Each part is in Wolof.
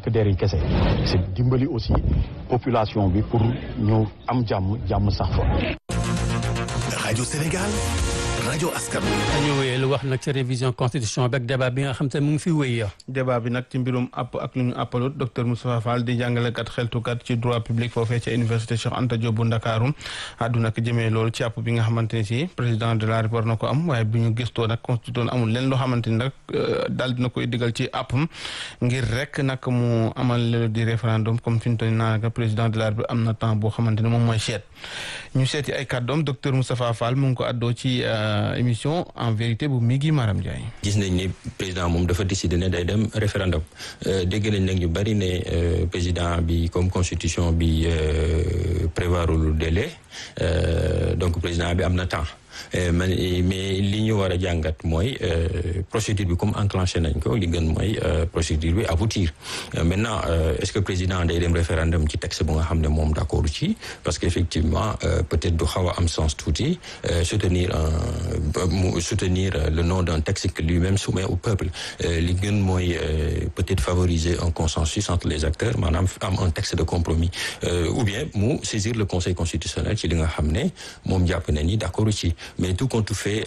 takk der yi kese c'est dimbali aussi population bi pour ñu am jàmm jàmm sax fa. rajo Sénégal rajo askan dañu wéyee lu wax nag ci révision constitution bi ak débat bi nga xam te mu ngi fi wéy débat bi nag ci mbirum app ak lu ñu appalut docteur Moustapha Fall di jàngalekat xeltukat ci droit public foofee ca université Cheikh Anta Diop bu Ndakaaru àdduna ko jëmee loolu ci app bi nga xamante ne si président de la République war na ko am waaye bi ñu gëstoo nag constitution amul leen loo xamante ni nag daal dina koy digal ci appam ngir rek nag mu amal di référendum comme fi ñu toll naa président de la République am na temps boo xamante ne moom mooy seet ñu seeti ay kàddoom docteur Moustapha Fall mu ngi ko àddoo ci émission en vérité bu Migui Maram Ndiaye. gis nañ ni président moom dafa décidé ne day dem référendum dégg nañ nag ñu bari ne président bi comme constitution bi prévoirul délai donc président bi am na temps. mais li ñu war a jàngat mooy procédure bi comme enclenché nañ ko li gën mooy procédure bi aboutir maintenant est-ce que président day dem référendum ci texte bu nga xam ne moom d'accord ci parce que effectivement peut-être du xaw a am sens tuuti soutenir un soutenir le nom d'un texte que lui-même soumet au peuple li gën mooy peut-être favoriser un consensus entre les acteurs maanaam am un texte de compromis ou bien mu saisir le conseil constitutionnel ci li nga xam ne moom jàpp na ni d'accord ci mais tout compte fait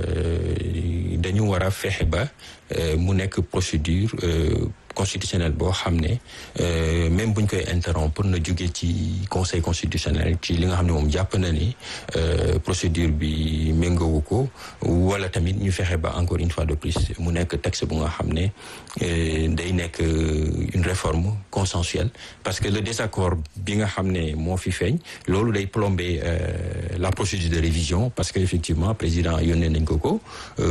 dañu war a fexe ba mu nekk procédure constitutionnel boo xam ne même buñ koy interrompre na jóge ci conseil constitutionnel ci li nga xam ne moom jàpp na ni procédure bi méngowu ko wala tamit ñu fexe ba encore une fois de plus mu nekk texte bu nga xam ne day nekk une réforme consensuelle parce que le désaccord bi nga xam ne moo fi feeñ loolu day plomber la procédure de révision parce que effectivement président yónnee nañ ko ko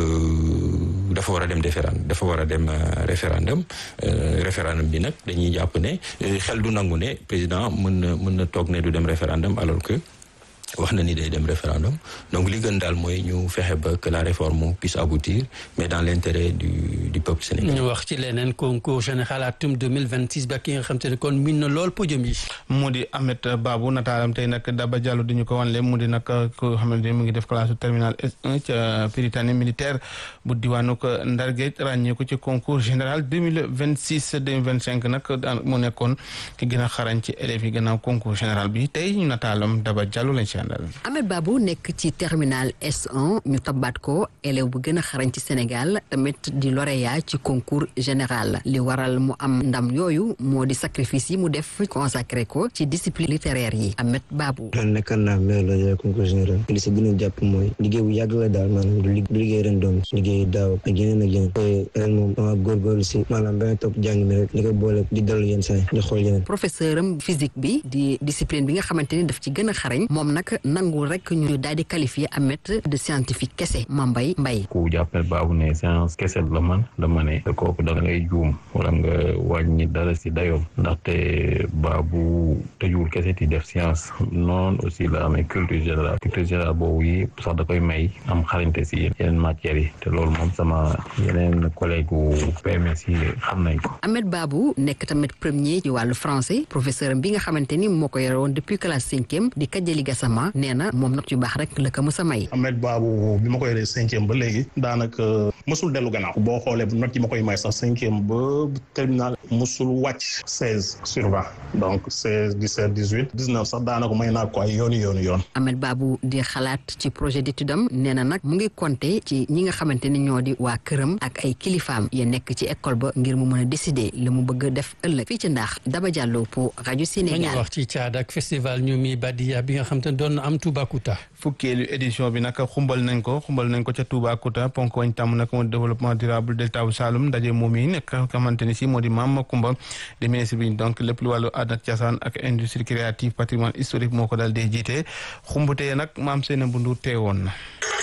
dafa war a dem référendum dafa war a dem référendum référendum bi nag dañuy jàpp ne xel du nangu ne président mën na mën na toog ne du dem référendum alors que wax na ni day dem référendum donc li gën daal mooy ñu fexe ba que la réforme puisse aboutir mais dans l'intérêt du du peuple sénégalais. ñu wax ci leneen concours général atum 2026 ba ki nga xam te ne kon min na lool podium yi. mu di Ahmed Babou nataalam tey nag Daba Diallo di ñu ko wanle mu di nag ko xamante ne mu ngi def classe terminale S1 ca Prytanée militaire bu diwaanu ko Ndar Géej ràññee ko ci concours général 2026 2025 nag mu nekkoon ki gën a xarañ ci élèves yi gannaaw concours général bi tey ñu nataalam Daba Diallo lañ ci àndal. Ahmed Babou nekk ci terminal S1 ñu tabaat ko élève bu gën a xarañ ci Sénégal tamit di lauréat ci concours général li waral mu am ndam yooyu moo di sacrifice yi mu def consacré ko ci discipline littéraire yi Ahmed Babou. ren nekkan naa meilleur lauréat concours général li si gën a jàpp mooy liggéey bu yàgg la daal maanaam du liggéey ren doom liggéey daaw ak yeneen ak yeneen te ren moom dama góorgóorlu si maanaam benn topp jàng mi rek li ko boole di dellu yenn saa di xool yeneen professeur am physique bi di discipline bi nga xamante ni daf ci gën a xarañ moom nag nangul rek ñu daal di qualifier Ahmed de scientifique kese Mambay Mbay ku jàppale baabu ne science kese la man dama ne te kooku da ngay juum wala nga wàññi dara si dayoom ndaxte baabu tëjuwul kese di def science noonu aussi la amee culture générale culture générale boobu yi sax da koy may am xarañte si yeneen matières yi te loolu moom sama yeneen collègue u PMS yi xam nañ ko Ahmed Babou nekk tamit premier ci wàllu français professeur bi nga xamante ni moo ko yore woon depuis classe cinquième di Kajali Gassama nee na moom nag yu baax rek la ko mës a may Ahmed Babou bi ma koy yoree cinquième ba léegi daanaka mësul dellu gannaaw boo xoolee note yi ma koy may sax cinquième ba terminal mësul wàcc seize sur vingt donc seize dix-sept dix-huit dix-neuf sax daanaka may naa ko ay yooni yooni yoon Ahmed Babou di xalaat ci projet d'étude am nee na nag mu ngi compter ci ñi nga xamante ni ñoo di waa këram ak ay kilifaam ya nekk ci école ba ngir mu mën a décider li mu bëgg a def ëllëg fii ci ndax Daba Diallo pour rajo Sénégal dañu wax ci caada ak festival ñu mi Badia bi nga xam te ne doon na am Toubacouta fukkeelu édition bi nag xumbal nañ ko xumbal nañ ko ca Toubacouta ponk wañ tàmm nag moo di développement durable delta bu Saloum ndaje moom yi nekk xamante ni si moo di Mame Macoumba di ministre bi donc lépp lu wàllu aada ak cosaan ak industrie créative patrimoine historique moo ko daal di jiite xumbutee nag maam seen bundu teewoon na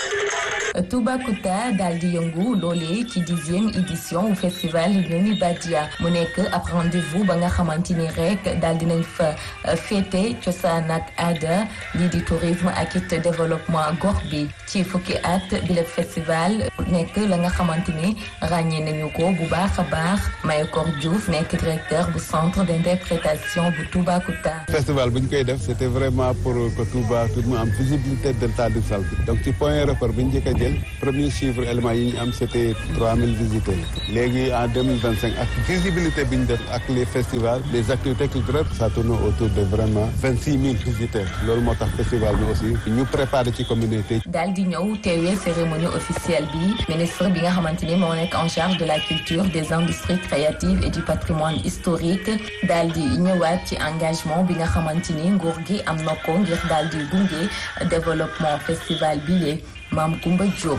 Toubacouta daal di yëngu loolee ci dixième édition wu festival Ñoomi Badia mu nekk ab rendez-vous ba nga xamante ni rek daal dinañ fa féete cosaan ak aada lii di tourisme ak it développement gox bi ci fukki at bi le festival nekk la nga xamante ni ràññee nañu ko bu baax a baax Mayakor Diouf nekk directeur bu centre d'interprétation bu Toubacouta. festival bu ñu koy def c'était vraiment pour que Touba tout mu am visibilité delta du Saloum donc ci point repère bi ñu njëkk a jël premier chiffre élément yi ñu am c'était trois mille visiteurs léegi en deux mille vingt cinq ak visibilité bi ñu def ak les festivals les activités culturelles ça tourne autour de vraiment vingt six mille visiteurs loolu moo tax festival bi aussi ñu préparé ci communauté. daal di ñëw teewee cérémonie officielle bi ministre bi nga xamante ni moo nekk en charge de la culture des industries créatives et du patrimoine historique daal di ñëwaat ci engagement bi nga xamante ni nguur gi am na ko ngir daal di gunge développement festival bi lee Maam Koumba Diop.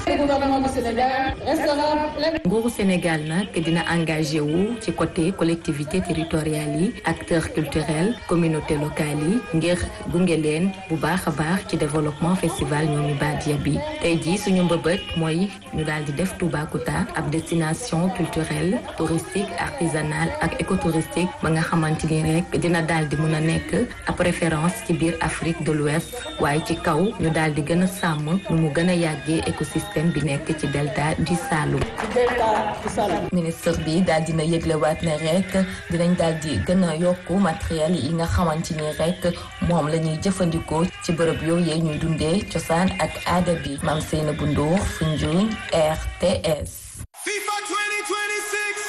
nguuru Sénégal nag dina engagé wu ci côté collectivité territoriales yi acteurs culturels communauté locale yi ngir gunge leen bu baax a baax ci développement festival ñooñu Badia bi tey jii suñu mbëbët mooy ñu daal di def Toubacouta ab destination culturelle touristique artisanale ak écotouristique ba nga xamante ni rek dina daal di mun a nekk ab référence ci biir Afrique de l'Ouest waaye ci kaw ñu daal di gën a sàmm nu mu gën a yàggee écosystème bi nekk ci delta du Saloum. ministre bi daal dina yëglewaat ne rek dinañ daal di gën a yokku matériel yi nga xamante ni rek moom la ñuy jëfandikoo ci bërëb yooyu ñuy dundee cosaan ak aada bi Mame Seynabou Ndour Foundiougne RTS. FIFA 2026.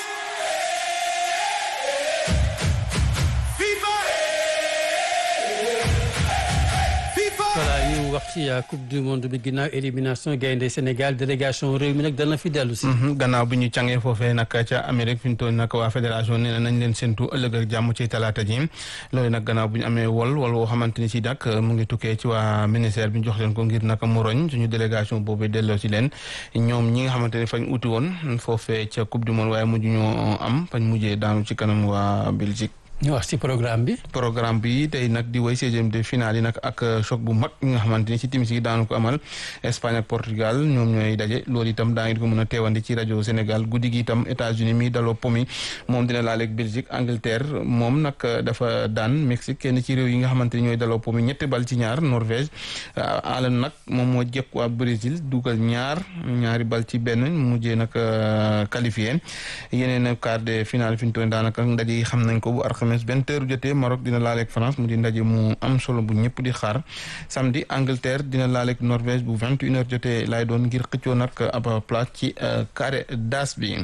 voilà ñu wax ci coupe du monde bi ginnaaw élimination gaynde Sénégal délégation réew mi nag dana fi dellu si. gannaaw bi ñu càngee foofee nag ca Amérique fi ñu toll nag waa fédération nee nañ leen séntu ëllëg ak jàmm ci talaata ji loolu nag gannaaw bu ñu amee wol wol woo xamante ni si nag mu ngi tukkee ci waa ministère bi ñu jox leen ko ngir nag mu roñ suñu délégation boobu delloo si leen ñoom ñi nga xamante ni fañ uti woon foofee ca coupe du monde waaye mujj ñoo am fañ mujjee daanu ci kanam waa Belgique. ñu wax ci programme bi. programme bi tey nag di way seizième de finale yi nag ak choc bu mag nga xamante ni ci timis yi daanu ko amal Espagne ak Portugal ñoom ñooy daje loolu itam daa ngi ko mën a teewandi ci rajo Sénégal guddi gi itam États-Unis mi daloo pomi moom dina laaleeg Belgique Angleterre moom nag dafa daan Mexique kenn ci réew yi nga xamante ni ñooy daloo pomi ñetti bal ci ñaar Norvège Alan nag moom moo jekk waa Brésil dugal ñaar ñaari bal ci benn mujjee nag qualifié yeneen quart de finale fi ñu toll daanaka ndaje yi xam nañ ko bu alxames vingt heures jotee Maroc dina laaleeg France mu di ndaje mu am solo bu ñëpp di xaar samedi Angleterre dina laaleeg Norvège bu vingt une heures jotee laay doon ngir xëccoo nag ab place ci carré d'as bi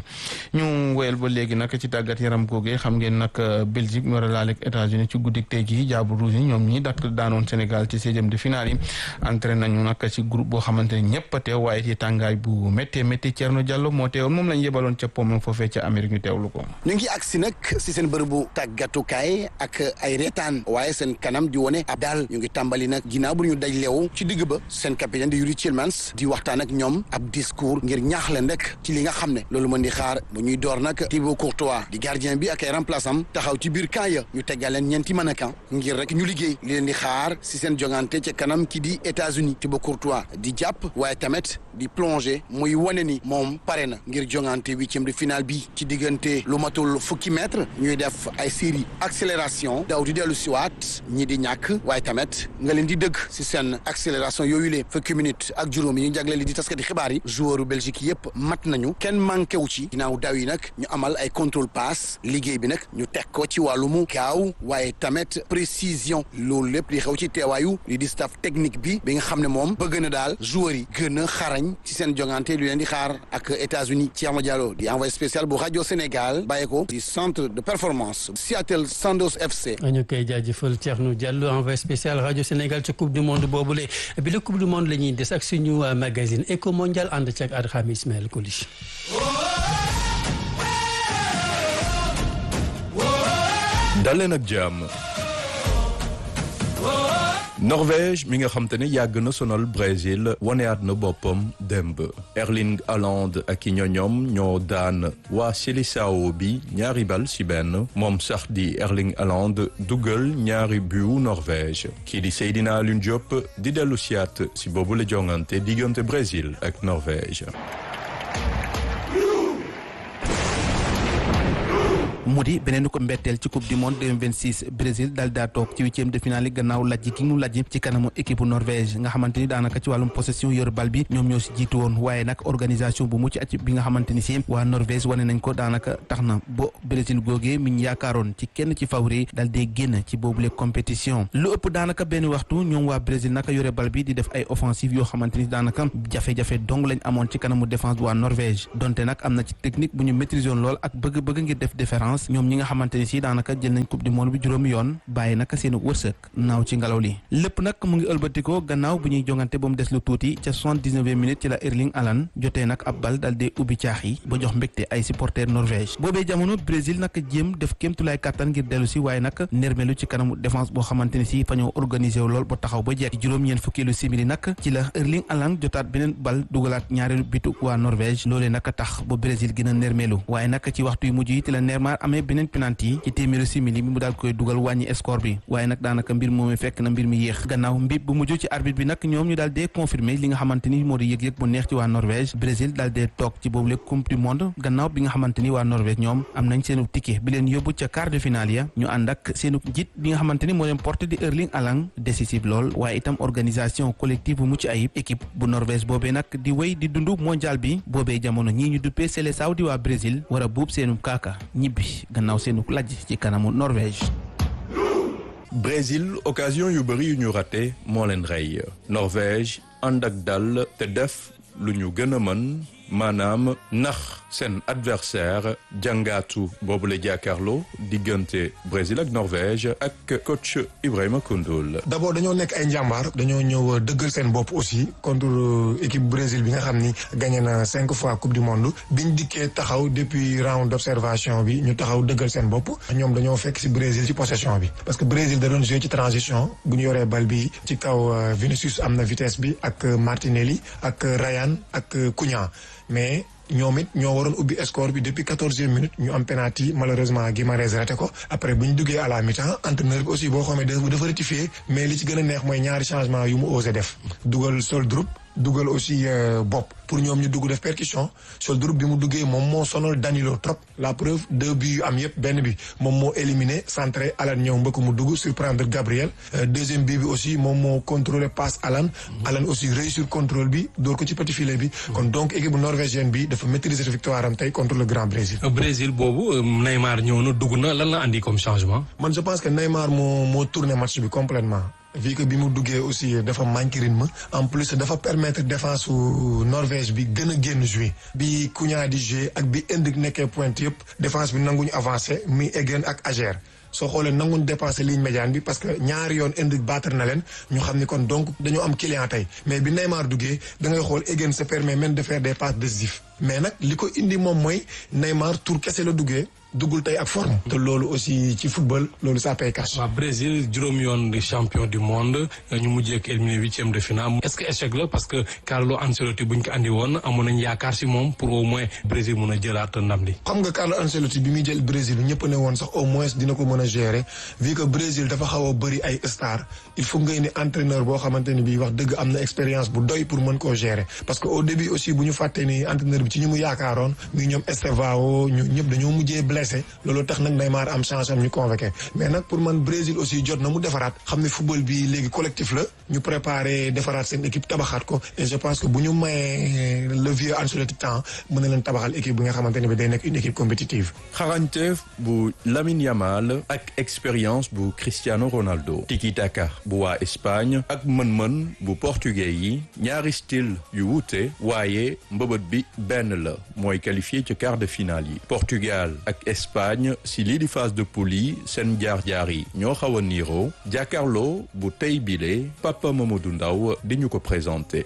ñu woyal ba léegi nag ci tàggat yaram googee xam ngeen nag Belgique mu war a laaleeg États-Unis ci guddik tey jii jaabu rouge yi ñoom ñi dakk daanoon Sénégal ci seizième de finale yi entraîné nañu nag ci groupe boo xamante ne ñëpp a teew waaye ci tàngaay bu méttee métti Thierno Diallo moo teewoon moom lañ yebaloon ca pom foofee ca Amérique ñu teewlu ko ñu ngi agsi nag si seen bërëbu tàggatukaay ak ay reetaan waaye seen kanam di wone ab daal ñu ngi tàmbali nag ginnaaw bu ñu daj leew ci digg ba seen capitaine di Yuri Tillmans di waxtaan ak ñoom ab discours ngir ñaax leen rek ci li nga xam ne loolu mën di xaar bu ñuy door nag Thibaut Courtois di gardien bi ak ay remplaçant taxaw ci biir camp ya ñu teggal leen ñeenti mannequin ngir rek ñu liggéey li leen di xaar si seen jongante ca kanam ki di États-Unis Thibaut Courtois di jàpp waaye tamit di plonger muy wane ni moom pare na ngir jongante huitième de finale bi ci diggante lu matul fukki mètre ñuy def ay série accélération daw di dellu siwaat ñi di ñàkk waaye tamit nga leen di dëgg si seen accélération yooyu le fukki minutes ak juróom yi ñu jagle li di taskati xibaar yi joueuru Belgique yépp mat nañu kenn manqué wu ci ginnaaw daw yi nag ñu amal ay contrôle passe liggéey bi nag ñu teg ko ci wàllumu gaaw waaye tamit précision loolu lépp li xew ci teewaayu li di staff technique bi bi nga xam ne moom bëgg na daal joueurs yi gën a xarañ ci seen jongante lu leen di xaar ak États-Unis Thierno Diallo di envoyé spécial bu rajo Sénégal bàyyi ko di centre de performance Seattle Sanders FC. ñu koy jaajëfal Thierno Diallo envoyé spécial rajo Sénégal ci coupe du monde boobule bi la coupe du monde la ñuy des ak suñu magazine Eco Mondial ànd ci ak Adham Ismaël Koulish. daleen ak jàmm. Norvège mi nga xam te ne yàgg na sonal Brésil waneyaat na boppam démb Erling Haaland ak i ñoñoom ñoo daan waa Seleção bi ñaari bal ci benn moom sax di Erling Haaland dugal ñaari but Norvège kii di Seydina Alioune Diop di dellu siyaat ci boobu la jongante diggante Brésil ak Norvège mu di beneen ko mbetteel ci coupe du monde 2026 Brésil daal daa toog ci huitième de finale yi gannaaw lajj ki mu lajj ci kanamu équipe Norvège nga xamante ni daanaka ci wàllum possession yor bal bi ñoom ñoo si jiitu woon waaye nag organisation bu mucc at bi nga xamante ni si waa Norvège wane nañ ko daanaka tax na bo Brésil googee mi ñu yaakaaroon ci kenn ci favori daal dee génn ci boobule compétition lu ëpp daanaka benn waxtu ñoom waa Brésil naka yore bal bi di def ay offensive yoo xamante ni daanaka jafe-jafe dong lañ amoon ci kanamu défense bu waa Norvège donte nag am na ci technique bu ñu maîtriser woon lool ak bëgg-bëgg ngir def différence ñoom ñi nga xamante ni si daanaka jël nañ coupe du monde bi juróomi yoon bàyyi naka seen wërsëg naaw ci ngelaw li lépp nag mu ngi ëlbatikoo gannaaw bu ñuy jongante ba mu des lu tuuti ca soixante-dix-neuvième minute ci la Erling Haaland jotee nag ab bal dal dee ubbi caax yi ba jox mbégte ay supporters Norvège boobee jamono Brésil nag jéem def kéemtulaay kàttan ngir dellu si waaye nag nermelu ci kanamu défense boo xamante ni si fa ñoo organisé wu lool ba taxaw ba jekk juróom-ñeent fukkeelu simili nag ci la Erling Haaland jotaat beneen bal dugalaat ñaareelu bitu waa Norvège loolee nag tax ba Brésil gën a nermelu waaye nag ci waxtu yu mujj yi ci la Neymar amee beneen penalty ci téeméeru simili mi mu daal koy dugal wàññi score bi waaye nag daanaka mbir moomee fekk na mbir mi yéex gannaaw mbib bu mujj ci arbitre bi nag ñoom ñu daal dee confirmer li nga xamante ni moo di yëg-yëg bu neex ci waa Norvège Brésil daal dee toog ci boobule coupe du monde gannaaw bi nga xamante ni waa Norvège ñoom am nañ seenu ticket bi leen yóbbu ca quart de finale ya ñu ànd ak seenu njiit bi nga xamante ni moo leen porté di Erling Haaland décisif lool waaye itam organisation collective bu mucc ayib équipe bu Norvège boobee nag di wéy di dund mondial bi boobee jamono ñii ñu duppee Seleção di waa Brésil war a buub seenu kaaka ñibbi gannaaw seenu lajj ci kanamu Norvège Brésil occasion yu bëri yu ñu raté moo leen rey Norvège ànd ak dal te def lu ñu gën a mën maanaam nax seen adversaire jàngaatu boobu la jàkkaarloo diggante Brésil ak Norvège ak coach Ibrahima Koundoul. d'abord dañoo nekk ay njàmbaar dañoo ñëw dëggal seen bopp aussi contre équipe Brésil bi nga xam ni gagné na cinq fois coupe du monde biñ dikkee taxaw depuis round d'observation bi ñu taxaw dëggal seen bopp ñoom dañoo fekk ci Brésil ci possession bi parce que Brésil da doon jouer ci transition bu ñu yoree bal bi ci kaw Vinicius am na vitesse bi ak Martinelli ak Ryan ak Cunha mais ñoom it ñoo waroon ubbi score bi depuis quatorzième minute ñu am penalty malheureusement Guimarães raté ko après bu ñu duggee à la mi-temps entraîneur bi aussi boo xamee dafa rectifier mais li ci gën a neex mooy ñaari changement yu mu osé def dugal Soldrup dugal aussi bopp pour ñoom ñu dugg def percussion Soldrup bi mu duggee moom moo sonal Danilo trop la preuve deux buts yu am yëpp benn bi moom moo éliminé centré Alan ñëw mbëkk mu dugg surprendre Gabriel deuxième bii bi aussi moom moo contrôlé passe Alan Alan aussi réussir contrôle bi door ko ci petit filet bi kon donc équipe norvégienne bi dafa maîtriser victoire am tey contre le Grand Brésil. Brésil boobu Neymar ñëw na dugg na lan la andi comme changement. man je pense que Neymar moo moo tourné match bi complètement vu que bi mu duggee aussi dafa manqué rythme en plus dafa permettre défense su Norvège bi gën a génn jouer bi Cunha di jouer ak bi Endrick nekkee pointe yëpp défense bi nanguñu avancé mi Egen ak Ajer soo xoolee nanguñu dépassé ligne médiane bi parce que ñaari yoon Endrick battre na leen ñu xam ni kon donc dañoo am client tey mais bi Neymar duggee da ngay xool Egen se permet même de faire des passes décisives mais nag li ko indi moom mooy Neymar tour kese la duggee duggul tey ak forme. te loolu aussi ci football loolu ça paye cash. waaw Brésil juróom yoon di champion du monde ñu mujjee ak éliminé huitième de finale est-ce que échec la parce que Carlo Ancelotti buñ ko andi woon amoon nañ yaakaar si moom pour au moins Brésil mun a jëlaat ndam li. xam nga Carlo Ancelotti bi muy jël Brésil ñëpp ne woon sax au moins dina ko mën a gérer vu que Brésil dafa xaw a bëri ay stars il faut ngay ni entraîneur boo xamante ni bii wax dëgg am na expérience bu doy pour mën koo gérer parce que au début aussi bu ñu fàttee ni entraîneur bi ci ñu mu yaakaaroon muy ñoom Estevao ñu ñëpp dañoo mujjee blessé loolu tax nag Neymar am chance am ñu convoqué mais nag pour man Brésil aussi jot na mu defaraat xam ne football bi léegi collectif la ñu préparé defaraat seen équipe tabaxaat ko et je pense que bu ñu mayee le vieux Ancelotti temps mën na leen tabaxal équipe bi nga xamante ne bi day nekk une équipe compétitive. xarañteef bu Lamine Yamal ak expérience bu Cristiano Ronaldo tiki taka bu waa Espagne ak mën-mën bu portugais yi ñaari style yu wuute waaye mbëbët bi benn la mooy qualifié ci quart de finale yi Portugal ak Espagne si lii di phase de poule yi seen jaar-jaar yi ñoo xaw a niiroo jàkkaarloo bu tey bile Papa Mamadou Ndaw di ñu ko présenté.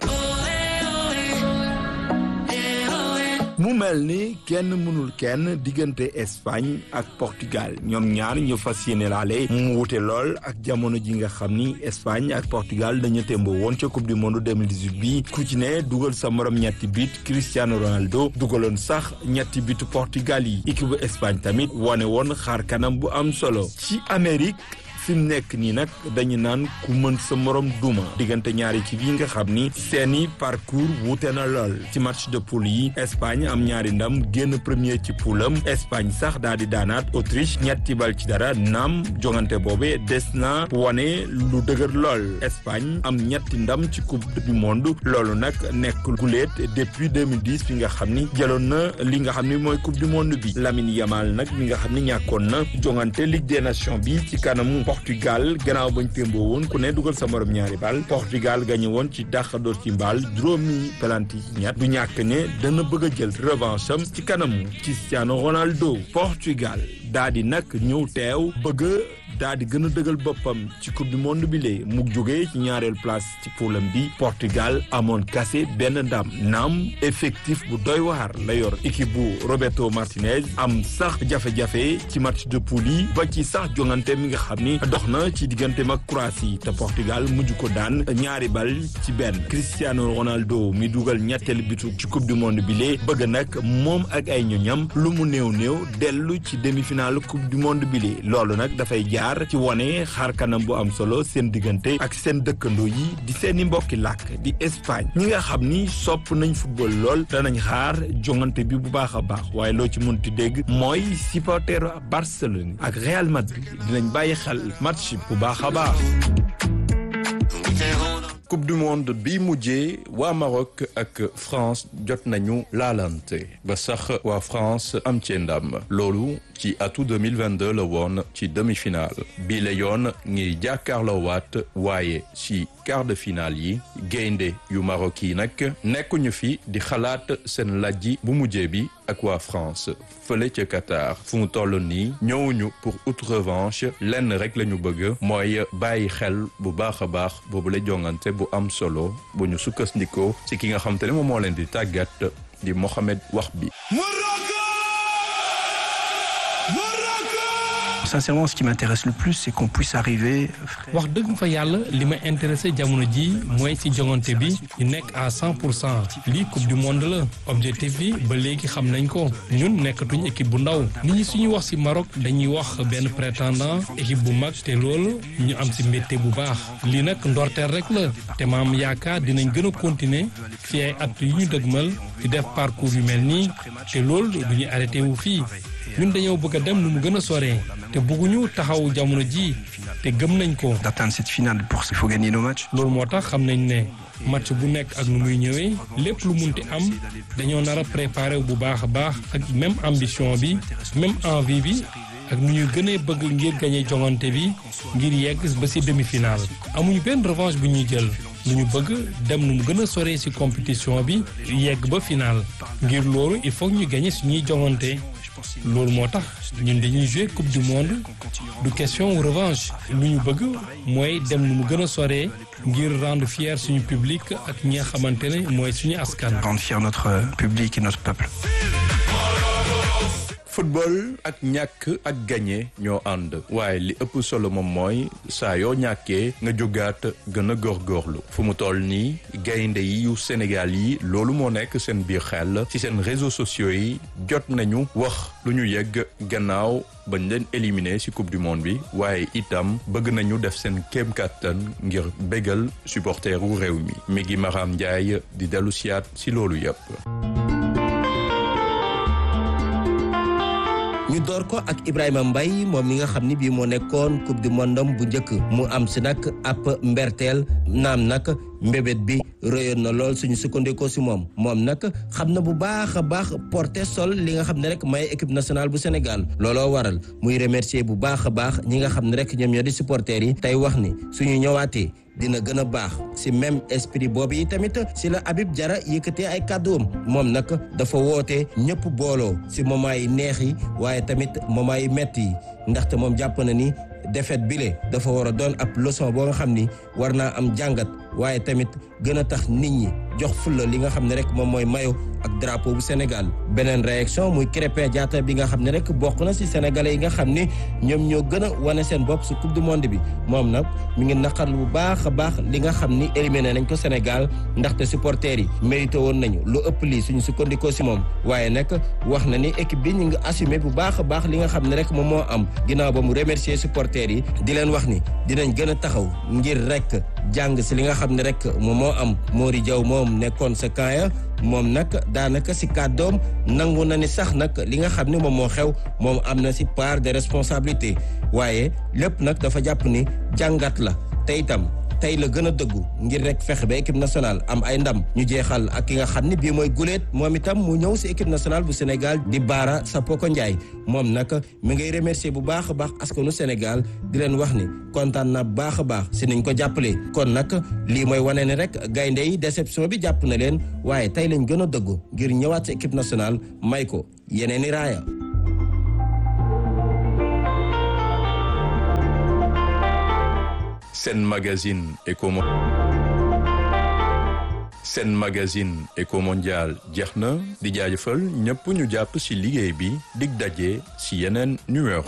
mu mel ni kenn mënul kenn diggante Espagne ak Portugal ñoom ñaar ñu fas yéene laale mu wute lool ak jamono ji nga xam ni Espagne ak Portugal dañu témboo woon ca coupe du monde 2018 bi ku ci ne dugal sa morom ñetti bit Cristiano Ronaldo dugaloon sax ñetti bitu Portugal yi équipe bu Espagne tamit wane woon xaar kanam bu am solo ci Amérique fi mu nekk nii nag dañu naan ku mën sa morom duma diggante ñaari équipe yi nga xam ni seeni parcours wuute na lool ci match de poule yi Espagne am ñaari ndam génn premier ci poulam Espagne sax daal di daanaat Autriche ñetti bal ci dara naam jongante boobe des na wane lu dëgër lool Espagne am ñetti ndam ci coupe du monde loolu nag nekk guléet depuis 2010 bi nga xam ni jëloon na li nga xam ni mooy coupe du monde bi Lamine Yamal nag mi nga xam ni ñàkkoon na jongante Ligue des Nations bi ci kanamu Portugal gannaaw bañ témboo woon ku ne dugal sa morom ñaari bal Portugal gañe woon ci dàqadoor ci mbaal juróomi pelanti ñett du ñàkk ne dana bëgg a jël revanche am ci kanamu Cristiano Ronaldo Portugal daa di nag ñëw teew bëgg daa di gën a dëgal boppam ci coupe du monde bi lee mu jógee ci ñaareel place ci poulam bi Portugal amoon kase benn ndam naam effectif bu doy waar la yor équipe bu Roberto Martinez am sax jafe-jafe ci match de poule yi ba ci sax jongante mi nga xam ni dox na ci digganteem ak Croatie te Portugal mujj ko daan ñaari bal ci benn Cristiano Ronaldo mi dugal ñetteel bitu ci coupe du monde bi lee bëgg nag moom ak ay ñoñam lu mu néew néew dellu ci demi-finale coupe du monde bi lee loolu nag dafay jaar ci wone xaar kanam bu am solo seen diggante ak seen dëkkandoo yi di seeni mbokki làkk di Espagne ñi nga xam ni sopp nañ football lool danañ xaar jongante bi bu baax a baax waaye loo ci mënti dégg mooy supporteru Barcelone ak Real Madrid dinañ bàyyi xel match bu baax a baax. coupe du monde bi mujjee waa Maroc ak France jot nañu laalante ba sax waa France am ci ndam loolu ci atu 2022 la woon ci demi-finale bi la yoon ngir jàkkaarloo waat waaye ci quart de finale yi gaynde yu Maroc yi nag nekkuñu fi di xalaat seen lajji bu mujjee bi ak waa France fële ca Qatar fu mu toll nii ñëwuñu pour out revanche lenn rek la ñu bëgg mooy bàyyi xel bu baax a baax boobu la jongante bu am solo bu ñu sukkandikoo ci ki nga xam te ne moom moo leen di tàggat di Mohamed wax bi Sincèrement, ce qui m'intéresse le plus, c'est qu'on puisse arriver. wax dëgg fa yàlla li ma intéressé jamono ji mooy ci jongante bi ñu nekk à 100 pour cent lii coupe du monde la objectif bi ba léegi xam nañ ko ñun nekkatuñ équipe bu ndaw nit ñi suñu wax ci Maroc dañuy wax benn prétendant équipe bu mag te loolu ñu am ci mbégte bu baax lii nag ndorteel rek la te maam yaakaar dinañ gën a continuer fi ay at yu ñu dëgmal di def parcours yu mel nii te loolu du ñu arrêté wu fii ñun dañoo bëgg a dem nu mu gën a soree te bëgguñu taxaw jamono ji te gëm nañ ko. d'atteindre cette finale pour il faut gagner nos matchs. loolu moo tax xam nañ ne match bu nekk ak nu muy ñëwee lépp lu munti am dañoo nar a préparer bu baax a baax ak même ambition bi même envie bi ak nu ñuy gënee bëgg ngir gagné jongante bi ngir yegg ba ci demi-finale. amuñu benn revanche bu ñuy jël lu ñu bëgg dem nu mu gën a soree ci compétition bi yegg ba finale ngir loolu il faut ñu gagné suñuy jongante. loolu moo tax ñun dañuy jouer coupe du monde du question revanche lu ñu bëgg mooy dem nu mu gën a soree ngir rendre fier suñu public ak ñi nga xamante ne mooy suñu askan. rendre fier notre public et notre peuple. football ak ñàkk ak gagné ñoo ànd waaye li ëpp solo moom mooy saa yoo ñàkkee nga jógaat gën a góorgóorlu fu mu toll nii gaynde yi yu Sénégal yi loolu moo nekk seen biir xel ci seen réseaux sociaux yi jot nañu wax lu ñu yegg gannaaw bañ leen éliminé ci coupe du monde bi waaye itam bëgg nañu def seen kéem kàttan ngir bégal supporteru réew mi mi ngi Maram Ndiaye di dellu siyaat ci loolu yépp ñu door ko ak Ibrahima Mbaye moom mi nga xam ni bii moo nekkoon coupe du monde bu njëkk mu am si nag ab mberteel naam nag mbébét bi rëyoon na lool suñu sukkandikoo si moom moom nag xam na bu baax a baax porté sol li nga xam ne rek may équipe nationale bu Sénégal looloo waral muy remercier bu baax a baax ñi nga xam ne rek ñoom ñoo di supporters yi tey wax ni suñu ñëwaatee dina gën a baax si même esprit boobu yi tamit si la Habib Diarra yëkkatee ay kàdduwam moom nag dafa woote ñëpp booloo si moment yi neex yi waaye tamit moment yi metti yi ndaxte moom jàpp na ni défaite bile dafa war a doon ab leçon boo nga xam ni war naa am jàngat waaye tamit gën a tax nit ñi jox fulla li nga xam ne rek moom mooy mayo ak drapeau bu Sénégal beneen réaction muy Krépin Diatta bi nga xam ne rek bokk na ci sénégalais yi nga xam ni ñoom ñoo gën a wane seen bopp ci coupe du monde bi moom nag mi ngi naqarlu bu baax a baax li nga xam ni éliminé nañ ko Sénégal ndaxte supporters yi mérité woon nañu lu ëpp lii suñu sukkandikoo ci moom waaye nag wax na ni équipe bi ñu ngi assumé bu baax a baax li nga xam ne rek moom moo am ginnaaw ba mu remercier supporters yi di leen wax ni dinañ gën a taxaw ngir rek jàng ci li nga xam ne rek moom moo am Mori Diaw moom nekkoon sa kaaya moom nag daanaka ci kàddoom nangu na ni sax nag li nga xam ne moom moo xew moom am na ci part de responsabilité waaye lépp nag dafa jàpp ni jàngat la te itam tey la gën a dëggu ngir rek fexe ba équipe nationale am ay ndam ñu jeexal ak ki nga xam ne bii mooy guléet moom itam mu ñëw si équipe nationale bu Sénégal di Bara Sapoko Ndiaye moom nag mi ngay remercier bu baax a baax askanu Sénégal di leen wax ni kontaan na baax a baax si niñ ko jàppalee kon nag lii mooy wane ne rek gaynde yi déception bi jàpp na leen waaye tey lañ gën a dëggu ngir ñëwaat si équipe nationale may ko yeneen i raaya Sen magazine Eco Sen magazine Eco Mondial jeex na di jaajëfal ñëpp ñu jàpp ci liggéey bi dig daje ci yeneen numéro